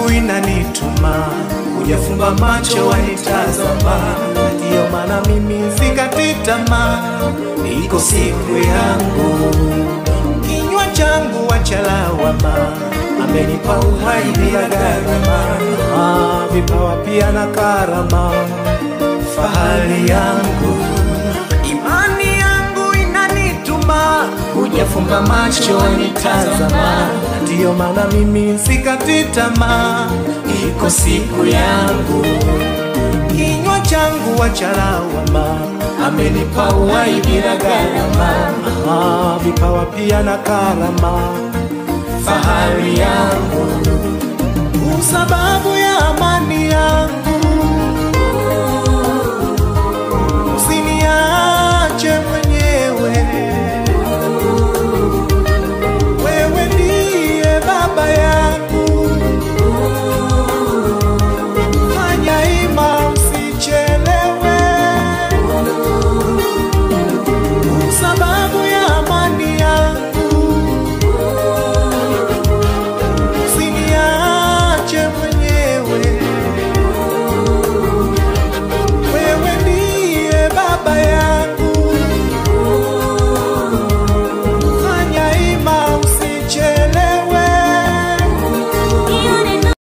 yangu inanituma, hujafumba macho wanitazama, ndiyo maana mimi sikati tamaa, iko siku yangu. Kinywa changu wacha lawama, amenipa uhai bila gharama, Ah, vipawa pia na karama, fahari yangu imani yangu inanituma, hujafumba macho wanitazama, ndiyo maana mimi sikati tamaa, iko siku yangu. Kinywa changu wacha lawama, amenipa uhai bila gharama, Ah, vipawa pia na karama, fahari yangu, sababu ya amani yangu